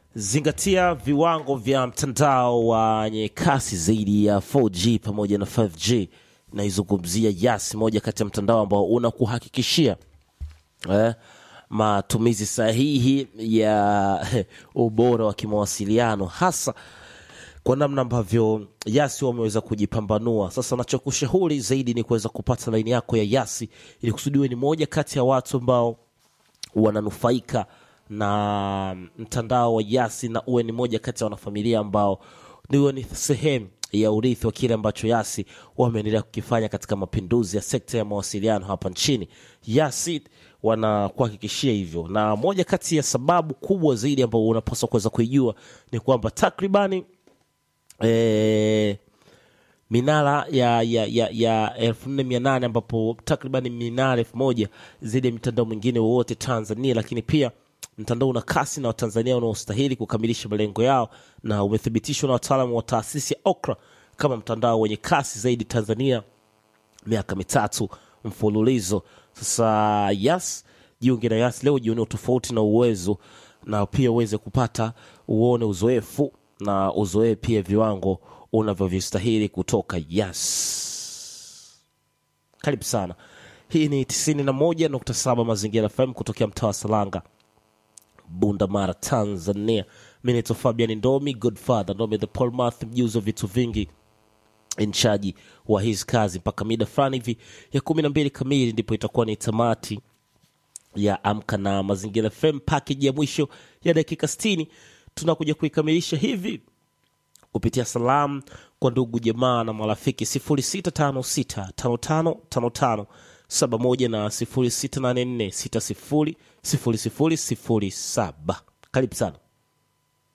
zingatia viwango vya mtandao wenye kasi zaidi ya 4G pamoja na 5G. Naizungumzia Yas, moja kati ya mtandao ambao unakuhakikishia eh, matumizi sahihi ya ubora wa kimawasiliano hasa kwa namna ambavyo Yasi wameweza kujipambanua. Sasa nachokushauri zaidi ni kuweza kupata laini yako ya Yasi ili kusudiwe ni moja kati ya watu ambao wananufaika na mtandao wa Yasi na uwe ni moja kati ya wanafamilia ambao niwe ni sehemu ya urithi wa kile ambacho Yasi wameendelea kukifanya katika mapinduzi ya sekta ya mawasiliano hapa nchini. Yasi wanakuhakikishia hivyo, na moja kati ya sababu kubwa zaidi ambayo unapaswa kuweza kuijua ni kwamba takribani eh, minara ya ya ya, ya elfu nne mia nane ambapo takribani minara elfu moja zaidi ya mitandao mingine wowote Tanzania, lakini pia mtandao una kasi na Watanzania wanaostahili kukamilisha malengo yao, na umethibitishwa na wataalamu wa taasisi ya OKRA kama mtandao wenye kasi zaidi Tanzania miaka mitatu mfululizo. Sasa Yas, jiunge na Yas leo, jione tofauti na uwezo, na pia uweze kupata uone uzoefu na uzoee pia viwango unavyovistahili kutoka Yas. Karibu sana. Hii ni 91.7 Mazingira FM kutokea mtaa wa Salanga, Bunda Mara, Tanzania. Mi naitwa Fabian Ndomi, Godfather Ndomi the Polmath, mjuzi wa vitu vingi inchaji wa hizi kazi mpaka mida fulani hivi ya kumi na mbili kamili ndipo itakuwa ni tamati ya Amka na Mazingira FM, package ya mwisho ya dakika 60 tunakuja kuikamilisha hivi kupitia salamu kwa ndugu jamaa na marafiki 0656555571 na 0684600007. Karibu sana.